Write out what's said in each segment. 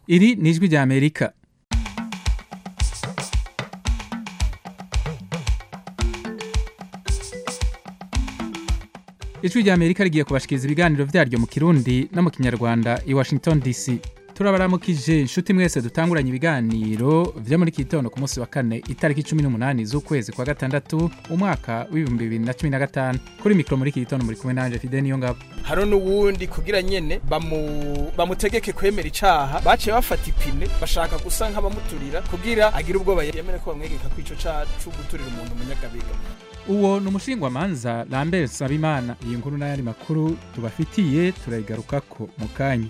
iri ni ijwi rya amerika ijwi rya amerika rigiye kubashikiriza ibiganiro vyaryo mu kirundi no mu kinyarwanda i washington dc turabaramukije inshuti mwese dutanguranye ibiganiro vyo muri kitondo ku munsi wa kane itariki cumi n'umunani z'ukwezi kwa gatandatu umwaka w'ibihumbi bibiri na cumi na gatanu kuri mikoro muri kitondo muri kumwe nanje fide niyo ngabo haro n'uwundi kugira nyene bamu bamutegeke kwemera icaha baciye bafata ipine bashaka gusa nk'abamuturira kugira agire ubwoba yemere ko bamwegeka ko ico caha co guturira umuntu umunyagabiga uwo ni umushingwamanza lambert sabimana iyi nkuru n'ayandi makuru tubafitiye turayigarukako mu kanya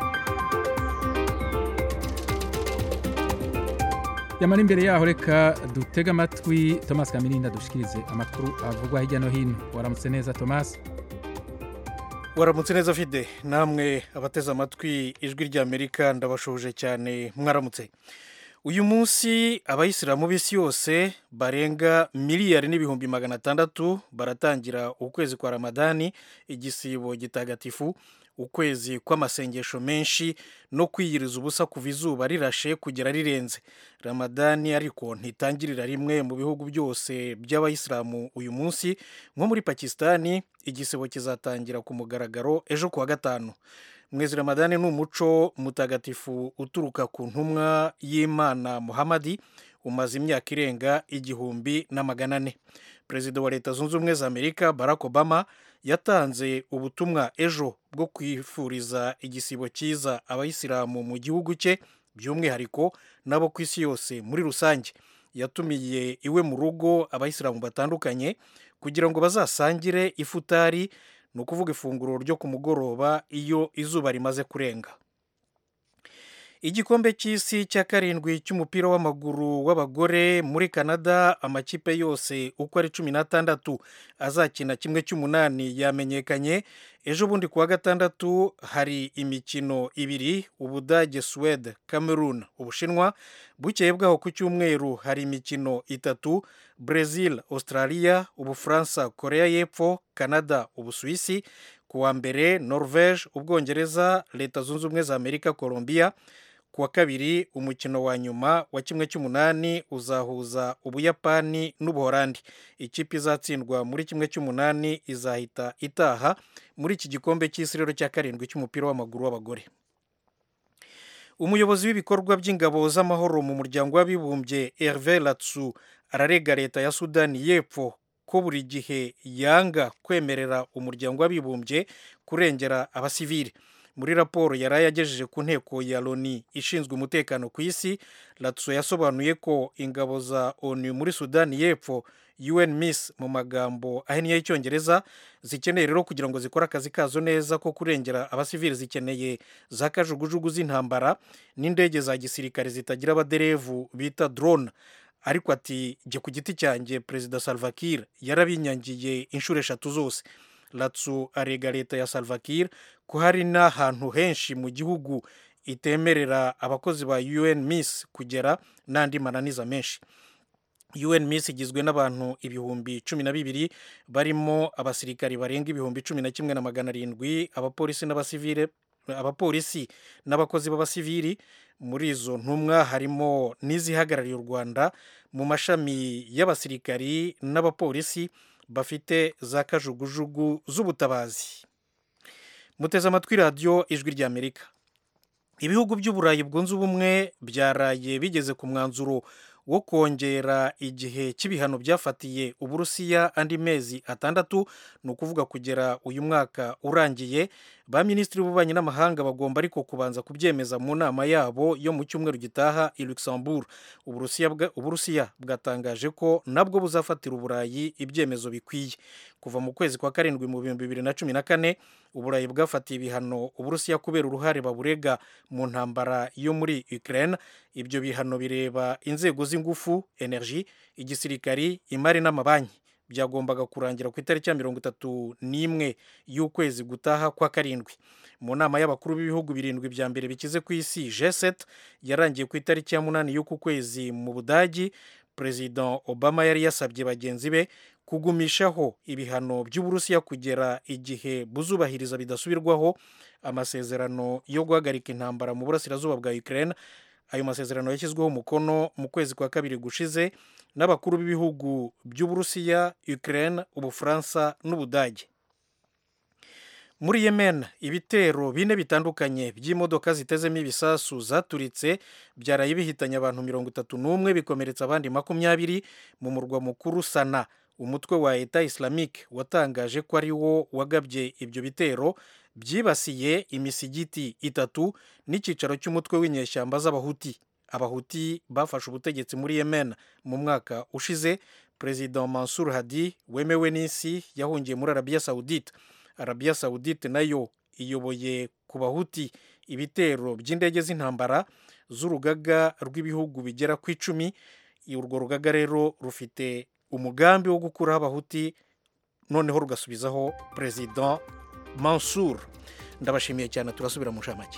yamara imbere yaho reka dutege amatwi thomas kamirinda dushikirize amakuru avugwa hirya no hino waramutse neza thomas waramutse neza fide namwe abateze amatwi ijwi ry'amerika ndabashoje cyane mwaramutse uyu munsi abayisilamu b'isi yose barenga miliyari n'ibihumbi magana atandatu baratangira ukwezi kwa ramadani igisibo gitagatifu ukwezi kw'amasengesho menshi no kwiyiriza ubusa kuva izuba rirashe kugera rirenze ramadani ariko ntitangirira rimwe mu bihugu byose by'abayisilamu uyu munsi nko muri pakisitani igisibo kizatangira ku mugaragaro ejo kuwa gatanu mwezi ramadani ni umuco mutagatifu uturuka ku ntumwa y'imana muhamadi umaze imyaka irenga igihumbi na magana ane perezida wa leta zunze ubumwe za amerika barack obama yatanze ubutumwa ejo bwo kwifuriza igisibo cyiza abayisilamu mu gihugu cye by'umwihariko n'abo ku isi yose muri rusange yatumiye iwe mu rugo abayisilamu batandukanye kugira ngo bazasangire ifutari ni ukuvuga ifunguro ryo ku mugoroba iyo izuba rimaze kurenga igikombe cy'isi cya karindwi cy'umupira w'amaguru w'abagore muri canada amakipe yose uko ari cumi n'atandatu azakina kimwe cy'umunani yamenyekanye ejo bundi kuwa gatandatu hari imikino ibiri ubudage suwede cameroon ubushinwa bukeye bwaho ku cyumweru hari imikino itatu brazil australia ubufaransa korea y'epfo canada ubusuwisi ku wa mbere norvege ubwongereza leta zunze ubumwe za amerika colombia ku wa kabiri umukino wa nyuma wa kimwe cy'umunani uzahuza ubuyapani n'ubuhorandi ikipe izatsindwa muri kimwe cy'umunani izahita itaha muri iki gikombe cy'isi rero cya karindwi cy'umupira w'amaguru w'abagore umuyobozi w'ibikorwa by'ingabo z'amahoro mu muryango w'abibumbye herve latsu ararega leta ya sudani y'epfo ko buri gihe yanga kwemerera umuryango w'abibumbye kurengera abasivili muri raporo yari yagejeje ku nteko ya loni ishinzwe umutekano ku isi latso yasobanuye ko ingabo za onu muri sudani y'epfo un miss mu magambo ahinnye y'icyongereza zikeneye rero kugira ngo zikore akazi kazo neza ko kurengera abasivili zikeneye za kajugujugu z'intambara n'indege za gisirikare zitagira abaderevu bita drone ariko ati jye ku giti cyanjye perezida salvakir yarabinyangiye inshuro eshatu zose latsu arega leta ya salvakir ko hari n'ahantu henshi mu gihugu itemerera abakozi ba un miss kugera n'andi mananiza menshi un miss igizwe n'abantu ibihumbi cumi na bibiri barimo abasirikari barenga ibihumbi cumi na kimwe na magana arindwi abapolisi n'abasivile abapolisi n'abakozi b'abasivili muri izo ntumwa harimo n'izihagarariye u rwanda mu mashami y'abasirikari n'abapolisi bafite za kajugujugu z'ubutabazi muteze amatwi radiyo ijwi ry'amerika ibihugu by'uburayi bwunze ubumwe byaraye bigeze ku mwanzuro wo kongera igihe cy'ibihano byafatiye uburusiya andi mezi atandatu ni ukuvuga kugera uyu mwaka urangiye ba minisitiri b'ububanyi n'amahanga bagomba ariko kubanza kubyemeza mu nama yabo yo mu cyumweru gitaha i luxembourg uburusiya bwatangaje ko nabwo buzafatira uburayi ibyemezo bikwiye kuva mu kwezi kwa karindwi mu bihumbi bibiri na cumi na kane uburayi bwafatiye ibihano uburusiya kubera uruhare baburega mu ntambara yo muri ukraine ibyo bihano bireba inzego z'ingufu energy igisirikari imari n'amabanki byagombaga kurangira ku itariki ya mirongo itatu n'imwe y'ukwezi gutaha kwa karindwi mu nama y'abakuru b'ibihugu birindwi bya mbere bikize ku isi g7 yarangiye ku itariki ya munani y'uku kwezi mu budagi perezida obama yari yasabye bagenzi be kugumishaho ibihano by'uburusiya kugera igihe buzubahiriza bidasubirwaho amasezerano yo guhagarika intambara mu burasirazuba bwa ukraine ayo masezerano yashyizweho umukono mu kwezi kwa kabiri gushize n'abakuru b'ibihugu by'uburusiya ukraine ubufaransa n'ubudage muri yemen ibitero bine bitandukanye by'imodoka zitezemo ibisasu zaturitse byaraye bihitanye abantu mirongo itatu n'umwe bikomeretsa abandi makumyabiri mu murwa mukuru sana umutwe wa eta islamique watangaje ko ari wo wagabye ibyo bitero byibasiye imisigiti itatu n'icyicaro cy'umutwe w'inyeshyamba z'abahuti abahuti bafashe ubutegetsi muri yemen mu mwaka ushize perezida mansur hadi wemewe n'isi yahungiye muri arabiya sawudite arabiya sawudite nayo iyoboye ku bahuti ibitero by'indege z'intambara z'urugaga rw'ibihugu bigera ku icumi urwo rugaga rero rufite umugambi wo gukuraho abahuti noneho rugasubizaho perezida mansur ndabashimiye cyane turasubira mu nshamake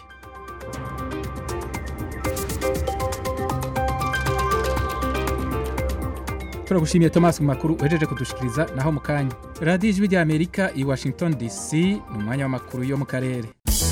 turagushimiye thomas mu makuru uhejeje kudushikiriza naho mu kanya radiyo ijwi ry'amerika i washington dc ni umwanya w'amakuru yo mu karere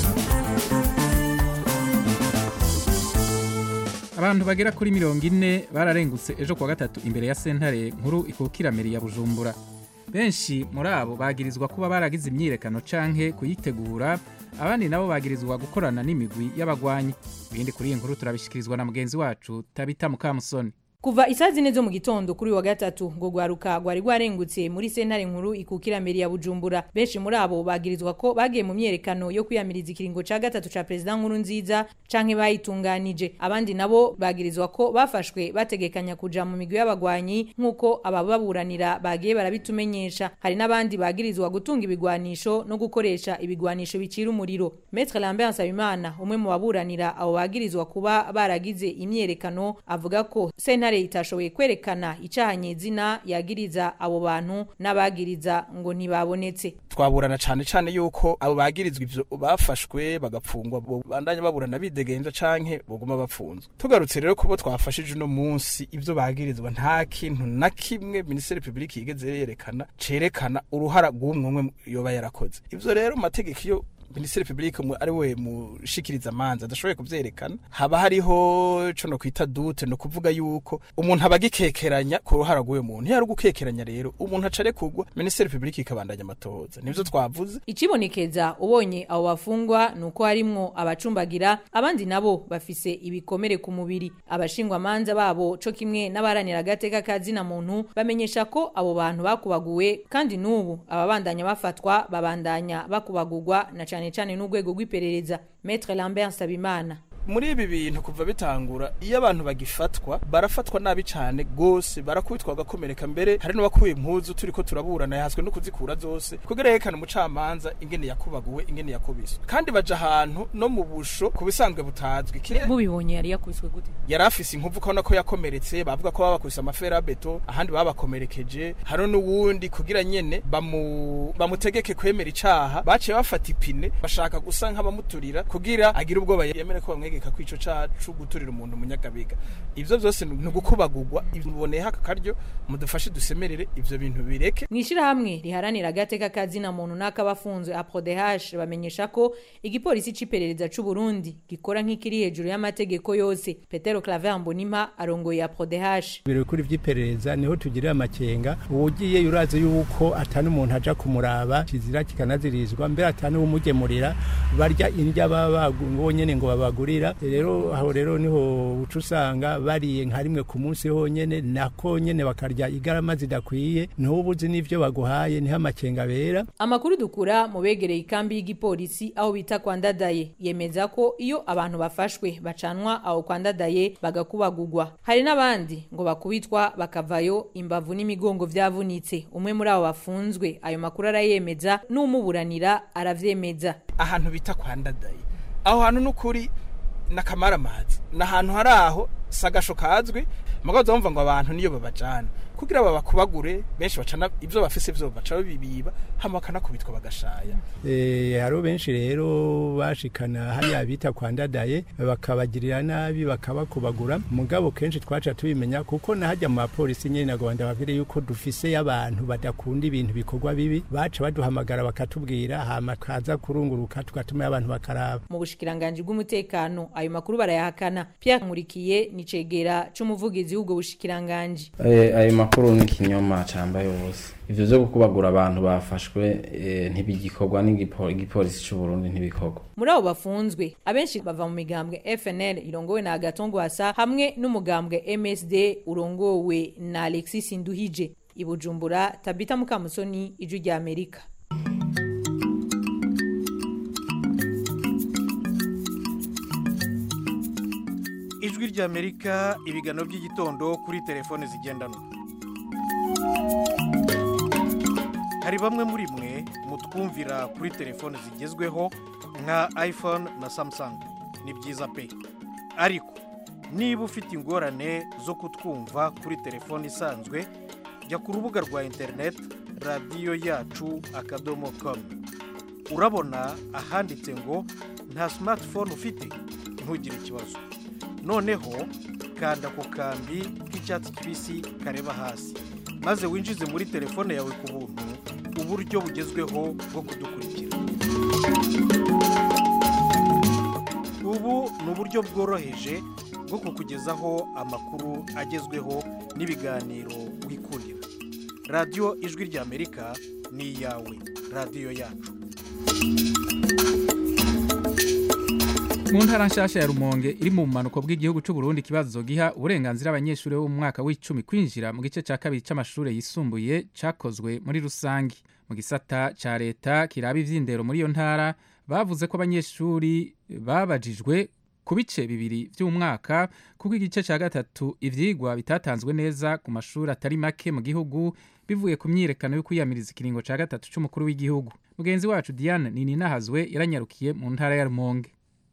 abantu bagera kuri mirongo ine bararengutse ejo kuwa gatatu imbere ya sentare nkuru ikukira meri ya bujumbura benshi muri abo bagirizwa kuba baragize imyiyerekano canke kuyitegura abandi nabo bagirizwa gukorana n'imigwi y'abagwanyi ibindi kuri iyi nkuru turabishikirizwa na mugenzi wacu tabita mukamusoni kuva isaa zine zo mu gitondo kuri uyu wa gatatu ngo rwaruka rwari rwarengutse muri sentare nkuru ikukira mbere ya bujumbura benshi muri abo bagirizwa ko bagiye mu myerekano yo kwiyamiriza ikiringo ca gatatu ca perezida nkuru nziza canke bayitunganije abandi nabo bagirizwa ko bafashwe bategekanya kuja mu migwi y'abagwanyi nk'uko abababuranira bagiye barabitumenyesha hari n'abandi bagirizwa gutunga ibigwanisho no gukoresha ibigwanisho bicira umuriro metre lambert nsabimana umwe mu baburanira abo bagirizwa kuba baragize imyerekano avuga ko sentare itashoboye kwerekana icahanye izina yagiriza abo bantu n'abagiriza ngo ntibabonetse twaburana cyane cyane yuko abo bagirizwa ivyo bafashwe bagapfungwa bandanya baburana bidegenza canke boguma bapfunzwe tugarutse rero kubo twafashije uno munsi ivyo bagirizwa nta kintu na kimwe minisiteri publike yigeze yerekana cerekana uruhara rw'umwe umwe yoba yarakoze ivyo rero mu mategeko iyo minisitiri publike ari we mushikiriza amanza adashoboye kuvyerekana haba hariho co no kwita dute no kuvuga yuko umuntu aba agikekeranya ku ruhara rw'uyo muntu iyo ari ugukekeranya rero umuntu aca arekurwa minisitiri publike ikabandanya amatohoza nivyo twavuze icibonekeza ubonye abo bafungwa ni uko harimwo abacumbagira abandi nabo bafise ibikomere ku mubiri abashingwamanza babo co kimwe n'abaharanira agateka ka zina muntu bamenyesha ko abo bantu bakubaguwe kandi n'ubu ababandanya bafatwa babandanya bakubagurwa na cane cane n'urwego rw'iperereza Maître Lambert Sabimana muri ibi bintu kuva bitangura iyo abantu bagifatwa barafatwa nabi cyane gose barakubitwa bagakomereka mbere hari n'abakuye impuzu turi ko turaburana yahaswe no kuzikura zose kugira yerekane umucamanza ingene yakubaguwe ingene yakubiswe kandi baja ahantu no mu busho ku bisanzwe butazwi mubibonye yari yakubiswe gute yari afise inkovu ukabona ko yakomeretse bavuga ko babakubise amafera beto ahandi babakomerekeje hari n'uwundi kugira nyene bamu bamutegeke kwemera icaha baciye bafata ipine bashaka gusa nk'abamuturira kugira agire ubwoba yemere ko bamwege kwegeka kwico cacu guturira umuntu munyagabiga ivyo vyose ni gukubagurwa biboneyeho aka karyo mudufashe dusemerere ivyo bintu bireke mw'ishirahamwe riharanira agateka kazina muntu n'akabafunzwe aprodh bamenyesha ko igipolisi c'iperereza c'u Burundi gikora nk'ikiri hejuru y'amategeko yose Petero Claver Mbonimpa arongoye aprodh biro kuri vy'iperereza niho tugirira amakenga uwugiye urazi yuko atani umuntu aja kumuraba kizira kikanazirizwa mbere atani umugemurira barya indya baba bonyene ngo babagurira rero aho rero niho uca usanga bariye nka rimwe ku munsi honyene nako nyene bakarya igarama zidakwiye ntubuzi n'ivyo baguhaye niho amakenga bera amakuru dukura mu begereye ikambi y'igipolisi aho bita kwa ndadaye yemeza ko iyo abantu bafashwe bacanwa aho kwa ndadaye bagakubagurwa hari n'abandi ngo bakubitwa bakavayo imbavu n'imigongo vyavunitse umwe muri abo bafunzwe ayo makuru arayemeza n'umuburanira aravyemeza ahantu bita kwa ndadaye aho hantu n'ukuri n'akamaramazi ni ahantu hari aho si agasho kazwi mugabo wumva ngo abantu niyo babajana kugira babakubagure benshi bacana ivyo bafise vyo baca bibiba hama bakanakubitwa bagashaya Eh, hariho benshi rero bashikana hariya bita kwa ndadaye bakabagirira nabi bakabakubagura mugabo kenshi twaca tubimenya kuko nahajya mu bapolisi nyene nagomba babwire yuko dufise abantu badakunda ibintu bikorwa bibi baca baduhamagara bakatubwira hama kaza kurunguruka tugatuma abantu bakaraba mu bushikiranganji bw'umutekano ayo makuru barayahakana Pierre Nkurikiye ni cegera c'umuvugizi w'ubwo bushikiranganji Eh, ayo makuru ni ikinyoma cambaye ubusa ivyo vyo gukubagura abantu bafashwe eh, ntibigikorwa n'igipo- igipolisi c'u Burundi ntibikorwa muri abo bafunzwe abenshi bava mu migambwe FNL irongowe na Agatongo Asa hamwe n'umugambwe MSD urongowe na Alexis Nduhije ibujumbura Tabita Mukamusoni ijwi rya Amerika ijwi ry'amerika ibiganiro by'igitondo kuri telefone zigendanwa hari bamwe muri mwe mutwumvira kuri telefone zigezweho nka iphone na samsung ni byiza pe ariko niba ufite ingorane zo kutwumva kuri telefone isanzwe jya ku rubuga rwa interineti radiyo yacu akadomo komu urabona ahanditse ngo nta simatifone ufite ntugire ikibazo noneho kanda ku kambi k'icyatsi kibisi kareba hasi maze winjize muri telefone yawe ku buntu uburyo bugezweho bwo kudukurikira ubu ni uburyo bworoheje bwo kukugezaho amakuru agezweho n'ibiganiro wikundira radiyo ijwi ry'amerika ni iyawe radiyo yacu mu ntara nshasha ya rumonge iri mu bumanuko bw'igihugu cy'u Burundi ikibazo giha uburenganzira abanyeshuri bo mu mwaka w'icumi kwinjira mu gice cya kabiri cy'amashuri yisumbuye cyakozwe muri rusange mu gisata cya leta kiraba iby'indero muri iyo ntara bavuze ko abanyeshuri babajijwe ku bice bibiri by'umwaka kuko igice cya gatatu ibyigwa bitatanzwe neza ku mashuri atari make mu gihugu bivuye ku myiyerekano yo kwiyamiriza ikiringo cya gatatu cy'umukuru w'igihugu mugenzi wacu diane nininahazwe yaranyarukiye mu ntara ya rumonge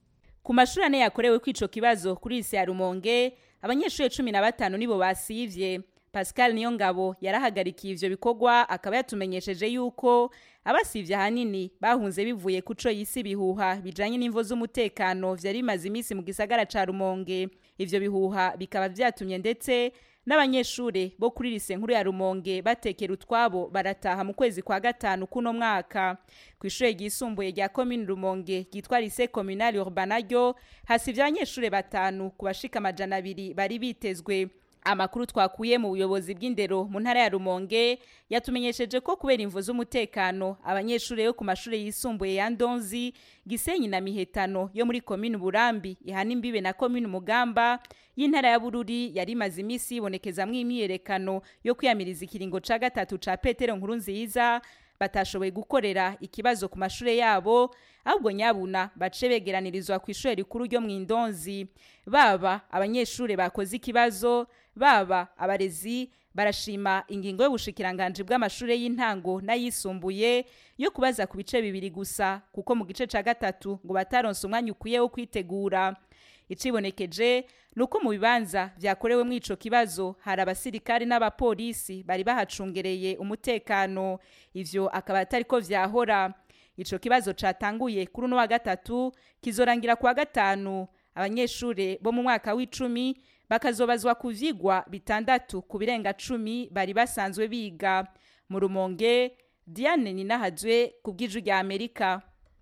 ku mashuri ane yakorewe kw'ico kibazo kuri isi ya rumonge abanyeshuri cumi na batanu nibo basivye pascal niyo ngabo yarahagarikiye ivyo bikorwa akaba yatumenyesheje yuko abasivye ahanini bahunze bivuye kuco yisi ibihuha bijanye n'imvo z'umutekano vyari bimaze iminsi mu gisagara ca rumonge ivyo bihuha bikaba vyatumye ndetse n'abanyeshure bo kuri lise nkuru ya rumonge batekera utwabo barataha mu kwezi kwa gatanu kuno mwaka ku ishure ryisumbuye rya komine rumonge ryitwa lise communale urbana ryo hasivye abanyeshure batanu ku bashika amajana abiri bari bitezwe amakuru twakuye mu buyobozi bw'indero mu ntara ya rumonge yatumenyesheje ko kubera imvo z'umutekano abanyeshuri yo ku mashuri yisumbuye ya ndonzi gisenyi na mihetano yo muri komini burambi ihana imbibe na komini mugamba y'intara ya bururi yari imaze iminsi yibonekezamwo imyiyerekano yo kwiyamiriza ikiringo ca gatatu ca petero nkuru nziza batashoboye gukorera ikibazo ku mashure yabo ahubwo nyabuna bace begeranirizwa ku ishure rikuru ryo mu indonzi baba abanyeshure bakoze ikibazo baba abarezi barashima ingingo y'ubushikiranganje bw'amashure y'intango n'ayisumbuye yo kubaza ku bice bibiri gusa kuko mu gice ca gatatu ngo bataronse umwanya ukwiye wo kwitegura icibonekeje nuko mu bibanza vyakorewe ico kibazo hari abasirikari n'abapolisi bari bahacungereye umutekano ivyo akaba atariko vyahora ico kibazo catanguye kuri uno wa gatatu kizorangira kuwa gatanu abanyeshure bo mu mwaka w'icumi bakazobazwa ku vyigwa bitandatu ku birenga cumi bari basanzwe biga mu rumonge diane ninahazwe ku bw'ijwi rya amerika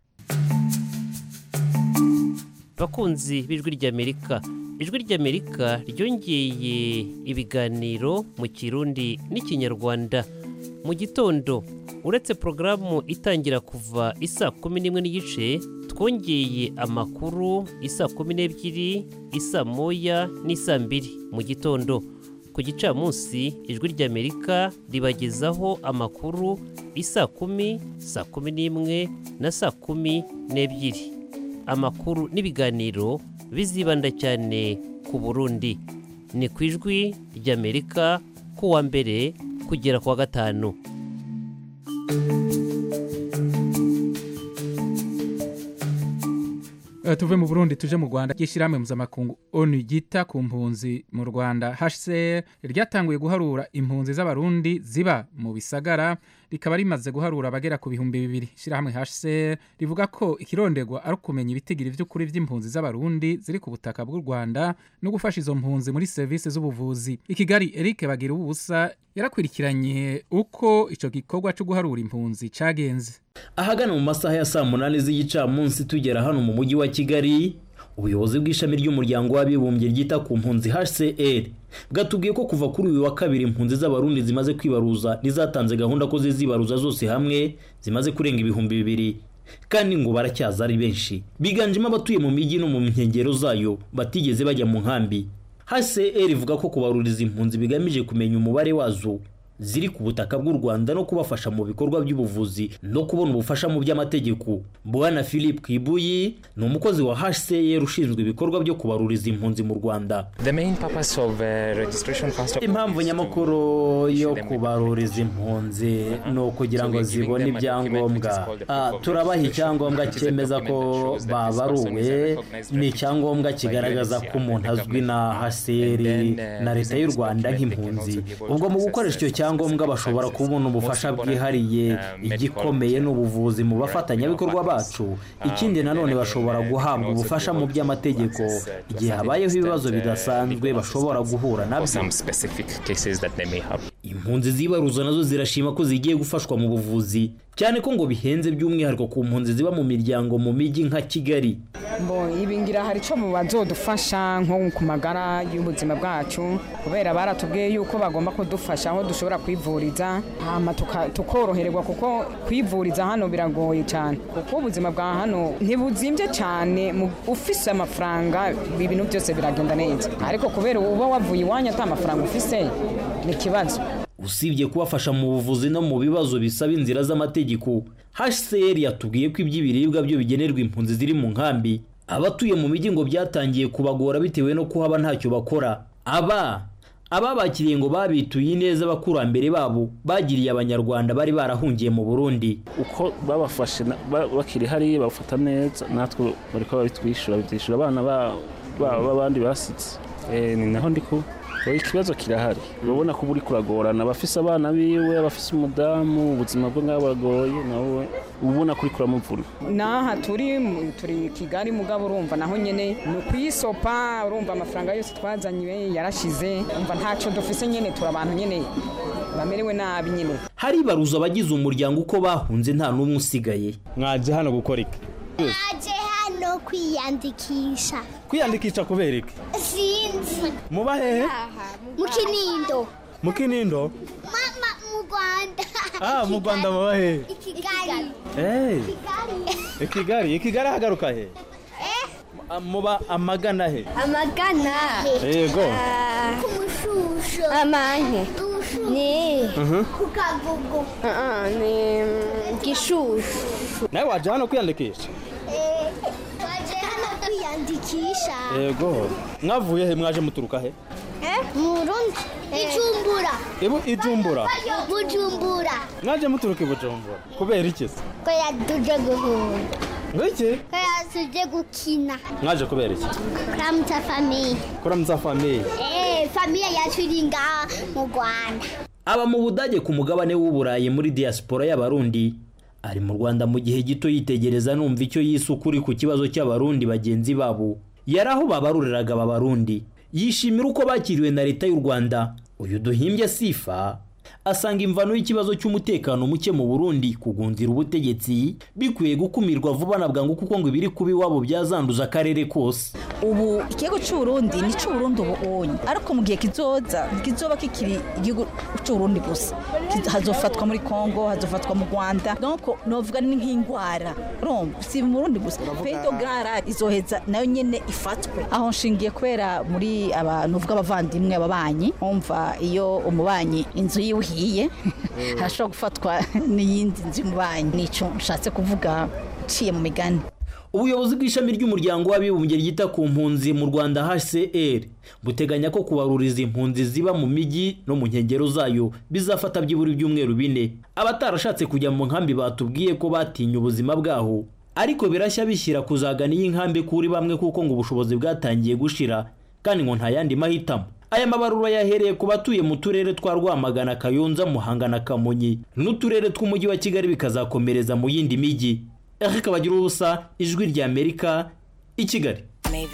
bakunzi b'ijwi ry'amerika ijwi ry'amerika ryongeye ibiganiro mu kirundi n'ikinyarwanda mu gitondo uretse porogaramu itangira kuva isa kumi n'imwe n'igice twongeye amakuru isa kumi n'ebyiri isa moya n'isa mbiri mu gitondo ku gicamunsi ijwi ry'amerika ribagezaho amakuru isa kumi saa kumi n'imwe na saa kumi n'ebyiri amakuru n'ibiganiro bizibanda cyane ku burundi ni ku ijwi ry'amerika kuwa mbere kugera kuwa gatanu Eh, tuve mu burundi tuje mu rwanda ry'ishyirahamwe mpuzamakungu onu ryita ku mpunzi mu rwanda hcr ryatanguye guharura impunzi z'abarundi ziba mu bisagara rikaba rimaze guharura abagera ku bihumbi bibiri ishyirahamwe hcr rivuga ko ikironderwa ari ukumenya ibitigiri by'ukuri by'impunzi z'abarundi ziri ku butaka bw'u rwanda no gufasha izo mpunzi muri serivisi z'ubuvuzi i kigali eric bagira ubusa yarakurikiranye uko icyo gikorwa cyo guharura impunzi cyagenze ahagana mu masaha ya saa munani z'igicamunsi tugera hano mu mujyi wa kigali ubuyobozi bw'ishami ry'umuryango w'abibumbye ryita ku mpunzi hcr bwatubwiye ko kuva kuri uyu wa kabiri impunzi z'abarundi zimaze kwibaruza n'izatanze gahunda ko zizibaruza zose hamwe zimaze kurenga ibihumbi bibiri kandi ngo baracyaza ari benshi biganjemo abatuye mu mijyi no mu nkengero zayo batigeze bajya mu nkambi hcr ivuga ko kubaruriza impunzi bigamije kumenya umubare wazo ziri ku butaka bw'u rwanda no kubafasha mu bikorwa by'ubuvuzi no kubona ubufasha mu by'amategeko bwana philip kibuyi ni umukozi wa hcr ushinzwe ibikorwa byo kubaruriza impunzi mu rwanda The main purpose of uh, registration first of all impamvu is to nyamukuru yo kubaruriza impunzi ni ukugira ngo zibone ibyangombwa Ah, turabaha icyangombwa cyemeza ko babaruwe ni icyangombwa kigaragaza ko umuntu azwi na haseri na leta y'u rwanda nk'impunzi ubwo mu gukoresha icyo cyangombwa bashobora kubona ubufasha bwihariye igikomeye ni ubuvuzi mu bafatanyabikorwa bacu ikindi nanone bashobora guhabwa ubufasha mu by'amategeko igihe habayeho ibibazo bidasanzwe bashobora guhura nabyo some specific cases that they may have. impunzi zibaruza nazo zirashima ko zigiye gufashwa mu buvuzi cyane ko ngo bihenze by'umwihariko ku mpunzi ziba mu miryango mu mijyi nka kigali Bo ibi ngira hari icyo bazodufasha nko ku magara y'ubuzima bwacu kubera baratubwiye yuko bagomba kudufasha aho dushobora kwivuriza hama tuka- tukoroherwa kuko kwivuriza hano biragoye cyane kuko ubuzima bwa hano ntibuzimbye cyane mu- ufise amafaranga ibintu byose biragenda neza ariko kubera uba wavuye iwanyu ata mafaranga ufise ni ikibazo usibye kubafasha mu buvuzi no mu bibazo bisaba inzira z'amategeko hcr yatubwiye ko iby'ibiribwa byo bigenerwa impunzi ziri mu nkambi abatuye mu mijyi ngo byatangiye kubagora bitewe no kuhaba ntacyo bakora aba ababakiriye ngo babituye neza abakurambere babo bagiriye abanyarwanda bari barahungiye mu burundi uko babafashe na- ba- bakiri hariya bafata neza natwe bariko babitwishyura bitwishyura abana ba- babo b'abandi basitse Eh, ni naho ndi ku oya, ikibazo kirahari urabona ko uri kuragorana abafise abana biwe abafise umudamu ubuzima bwe ngaho buragoye nawe uba ubona ko uri kuramuvuna n'aha turi mu- turi kigali mugabo urumva naho nyine ni ukuyisopa urumva amafaranga yose twazanywe yarashize umva ntacyo dufise nyine turi abantu nyine bamerewe nabi nyine haribaruza abagize umuryango uko bahunze nta n'umwe usigaye mwaje hano gukora iki naje hano kwiyandikisha kwiyandikisha kubera iki sinzi muba hehe mu kinindo mu kinindo mama mu rwanda ah mu rwanda muba hehe i kigali Eh, kigali i kigali i kigali hagaruka he Ah, muba amagana he amagana yego ku mushusho amanke ni Mhm. ku kagugu ni gishushu nawe waje hano kwiyandikisha waje hano kwiyandikisha yego mwavuye he mwaje muturuka he mu rundi ijumbura ibu ijumbura bujumbura mwaje muturuka i bujumbura kubera iki se ko yatuje guhunda ngiki ko yatuje gukina mwaje kubera iki kuramutsa famiye kuramutsa famiye Eh, famiye yacu iri ngaha mu rwanda aba mu budage ku mugabane w'uburayi muri diaspora y'abarundi ari mu rwanda mu gihe gito yitegereza numva icyo yise ukuri ku kibazo cy'abarundi bagenzi babo yari aho babaruriraga aba barundi yishimira uko bakiriwe na leta y'u rwanda uyu duhimbye sifa asanga imvano y'ikibazo cy'umutekano muke mu burundi kugunzira ubutegetsi bikwiye gukumirwa vuba na bwangu kuko ngo ibiri kuba iwabo byazanduza akarere kose ubu ikigo cy'uburundi ni cy'uburundi ubu onye ariko mu gihe kizoza kizoba kikiri igihugu cy'uburundi gusa Kiz- hazofatwa muri kongo hazofatwa mu rwanda donc novuga ni nk'indwara urumva si mu burundi gusa pedo gara izoheza nayo nyene ifatwe aho nshingiye kubera muri aba novuga abavandimwe ababanyi umva iyo umubanyi inzu yiwe ihiye harashobora gufatwa n'iyindi nzu y'umubanyi nico nshatse kuvuga nciye mu migani ubuyobozi bw'ishami ry'umuryango w'abibumbye ryita ku mpunzi mu rwanda hcr buteganya ko kubaruriza impunzi ziba mu mijyi no mu nkengero zayo bizafata byibura ibyumweru bine abatarashatse kujya mu nkambi batubwiye ko batinye ubuzima bwaho ariko birashya bishyira kuzagana iyi nkambi kuri bamwe kuko ngo ubushobozi bwatangiye gushira kandi ngo nta yandi mahitamo aya mabarura yahereye ku batuye mu turere twa rwamagana kayonza muhanga na kamonyi n'uturere tw'umujyi wa kigali bikazakomereza mu yindi mijyi eric bagira ubusa ijwi rya amerika i kigali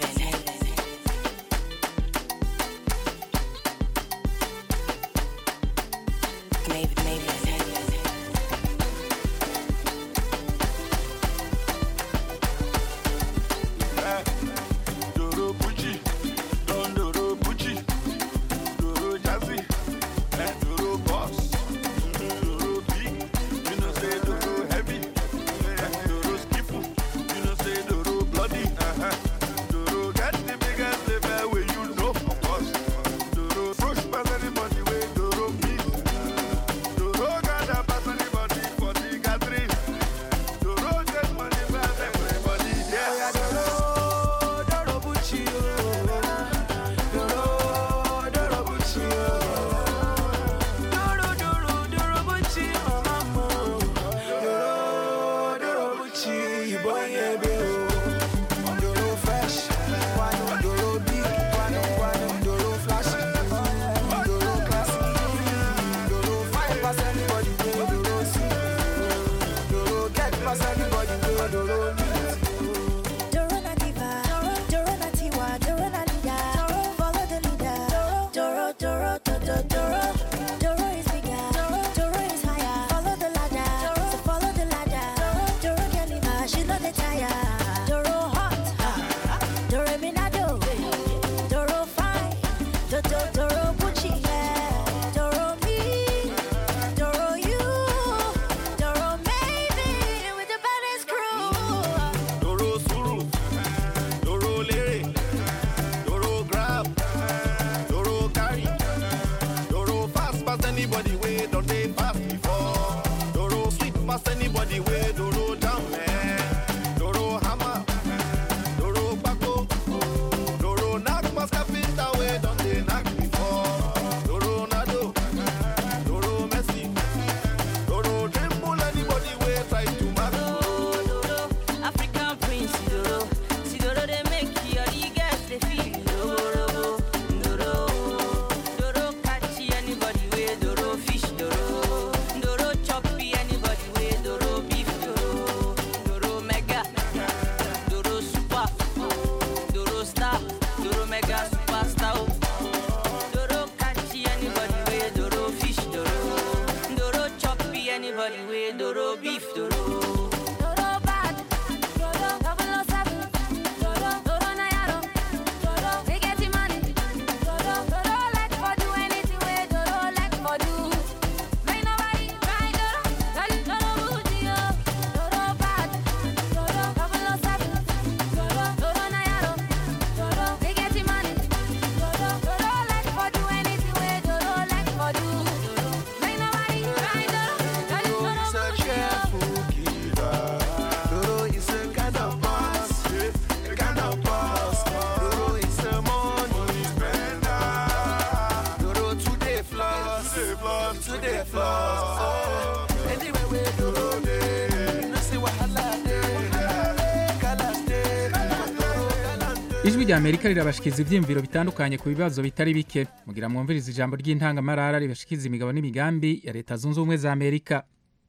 ijwi rya amerika rirabashikiza ibyiyumviro bitandukanye ku bibazo bitari bike mugira mwumviriza ijambo ry'intangamarara ribashikiza imigabo n'imigambi ya leta zunze ubumwe za amerika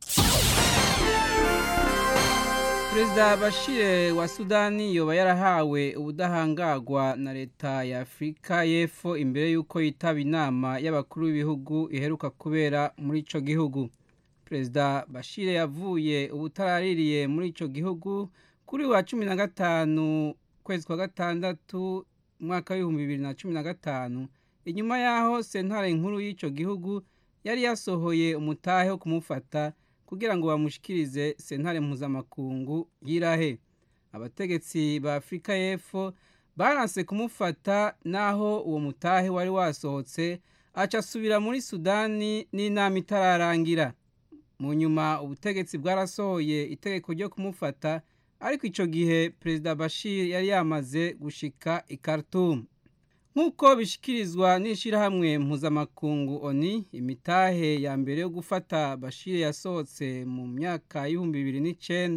perezida bashire wa sudani yoba yarahawe ubudahangagwa na leta ya afurika y'epfo imbere y'uko yitaba inama y'abakuru b'ibihugu iheruka kubera muri icyo gihugu perezida bashire yavuye ubutaraririye muri icyo gihugu kuri wa cumi na gatanu kwezi kwa gatandatu umwaka w'ibihumbi bibiri na cumi na gatanu inyuma y'aho sentare nkuru y'icyo gihugu yari yasohoye umutahe wo kumufata kugira ngo bamushikirize sentare mpuzamakungu y'irahe abategetsi ba afurika y'epfo baranse kumufata n'aho uwo mutahe wari wasohotse aca asubira muri sudani n'inama itararangira mu nyuma ubutegetsi bwarasohoye itegeko ryo kumufata ariko icyo gihe perezida bashir yari yamaze gushika i Khartoum nk'uko bishyikirizwa n'ishyirahamwe mpuzamakungu oni imitahe ya mbere yo gufata bashir yasohotse mu myaka y'ibihumbi bibiri n'icyenda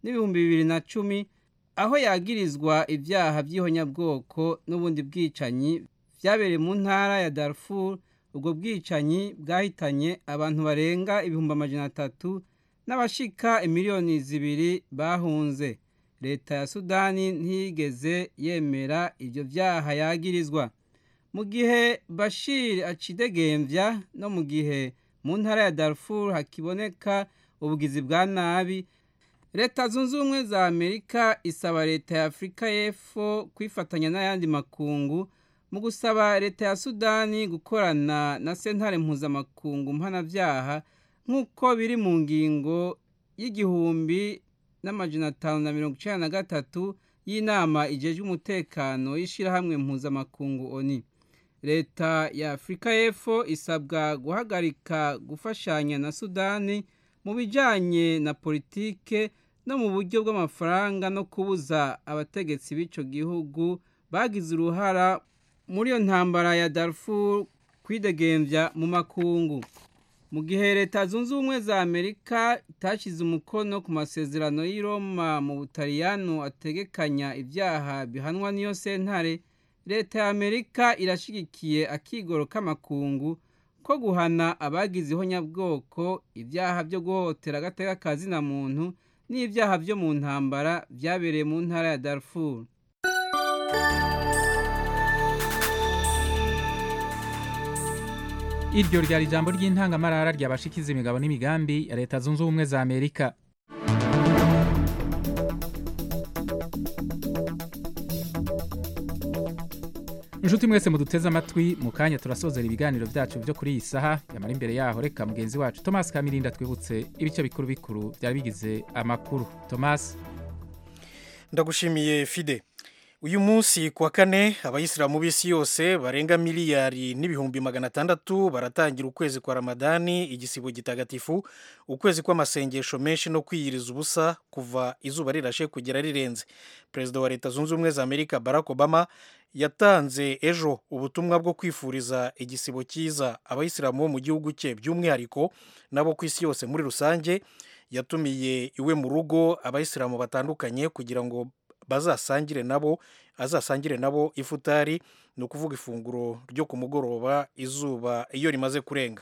n'ibihumbi bibiri na cumi aho yagirizwa ibyaha by'ihonyabwoko n'ubundi bwicanyi byabereye mu ntara ya Darfur ubwo bwicanyi bwahitanye abantu barenga ibihumbi amajana atatu n'abashika imiliyoni zibiri bahunze leta ya sudani ntiyigeze yemera ibyo byaha yagirizwa mu gihe bashir acidegembya no mu gihe mu ntara ya Darfur hakiboneka ubugizi bwa nabi leta zunze ubumwe za amerika isaba leta ya afurika y'epfo kwifatanya n'ayandi makungu mu gusaba leta ya sudani gukorana na sentare mpuzamakungu mpanabyaha nk'uko biri mu ngingo y'igihumbi n'amajana atanu na mirongo icyenda na gatatu y'inama igejwe umutekano y'ishyirahamwe mpuzamakungu oni leta ya afurika y'epfo isabwa guhagarika gufashanya na sudani mu bijyanye na politike no mu buryo bw'amafaranga no kubuza abategetsi b'icyo gihugu bagize uruhara muri iyo ntambara ya Darfur kwidegembya mu makungu mu gihe leta zunze ubumwe za amerika itashyize umukono ku masezerano y'i Roma mu butaliyano ategekanya ibyaha bihanwa n'iyo sentare leta ya amerika irashyigikiye akigoro k'amakungu ko guhana abagize ihonyabwoko ibyaha byo guhohotera agateka kazina muntu n'ibyaha byo mu ntambara byabereye mu ntara ya Darfur iryo ryari ijambo ry'intangamarara ryabashikiza imigabo n'imigambi ya leta zunze ubumwe za amerika inshuti mwese muduteze amatwi mu kanya turasozera ibiganiro byacu byo kuri iyi saha yamara imbere yaho reka mugenzi wacu thomas kamirinda twibutse ibice bikuru bikuru byari bigize amakuru thomas ndagushimiye fide uyu munsi ku wa kane abayisilamu b'isi yose barenga miliyari n'ibihumbi magana atandatu baratangira ukwezi kwa ramadani igisibo gitagatifu ukwezi kw'amasengesho menshi no kwiyiriza ubusa kuva izuba rirashe kugera rirenze perezida wa leta zunze ubumwe za amerika barack obama yatanze ejo ubutumwa bwo kwifuriza igisibo cyiza abayisilamu bo mu gihugu cye by'umwihariko nabo ku isi yose muri rusange yatumiye iwe mu rugo abayisilamu batandukanye kugira ngo bazasangire nabo azasangire nabo ifutari ni ukuvuga ifunguro ryo ku mugoroba izuba iyo rimaze kurenga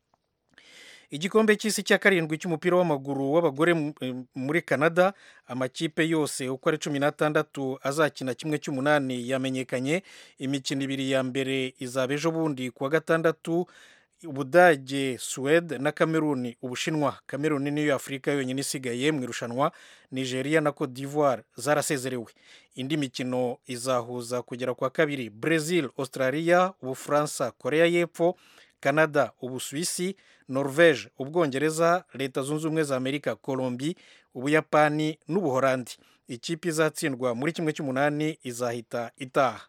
igikombe cy'isi cya karindwi cy'umupira w'amaguru w'abagore muri canada amakipe yose uko ari cumi n'atandatu azakina kimwe cy'umunani yamenyekanye imikino ibiri ya mbere izaba ejo bundi ku wa gatandatu ubudage suwede na kameruni ubushinwa kameruni niyo afurika yonyine isigaye mu irushanwa nigeria na cote d'ivoire zarasezerewe indi mikino izahuza kugera kwa kabiri brazil australia ubufaransa korea y'epfo canada ubusuwisi norvege ubwongereza leta zunze ubumwe za amerika colombi ubuyapani n'ubuhorandi ikipe izatsindwa muri kimwe cy'umunani izahita itaha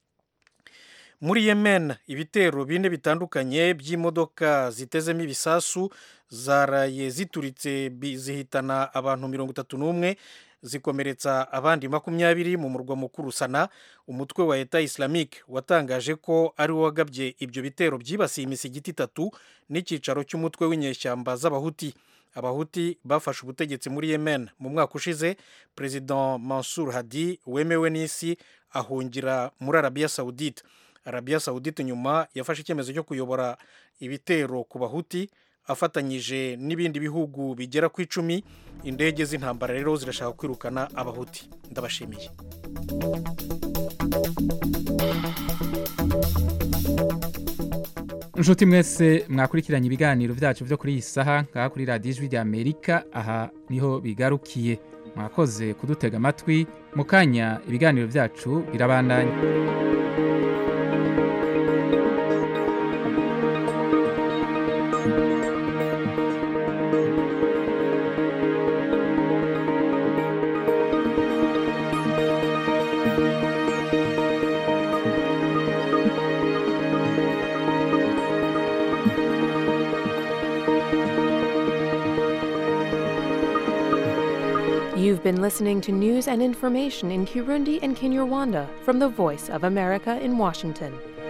muri yemen ibitero bine bitandukanye by'imodoka zitezemo ibisasu zaraye zituritse zihitana abantu mirongo itatu n'umwe zikomeretsa abandi makumyabiri mu murwa mukuru sana umutwe wa leta islamique watangaje ko ari wo wagabye ibyo bitero byibasiye imisigiti itatu n'icyicaro cy'umutwe w'inyeshyamba z'abahuti abahuti bafashe ubutegetsi muri yemen mu mwaka ushize perezida mansur hadi wemewe n'isi ahungira muri arabiya sawudite arabiya sawudite nyuma yafashe icyemezo cyo kuyobora ibitero ku bahuti afatanyije n'ibindi bihugu bigera ku icumi indege z'intambara rero zirashaka kwirukana abahuti ndabashimiye inshuti mwese mwakurikiranye ibiganiro byacu byo kuri iyi saha ngaha kuri radiyo ijwi rya amerika aha niho bigarukiye mwakoze kudutega amatwi mu kanya ibiganiro byacu birabandanya You've been listening to news and information in Kirundi and Kinyarwanda from the Voice of America in Washington.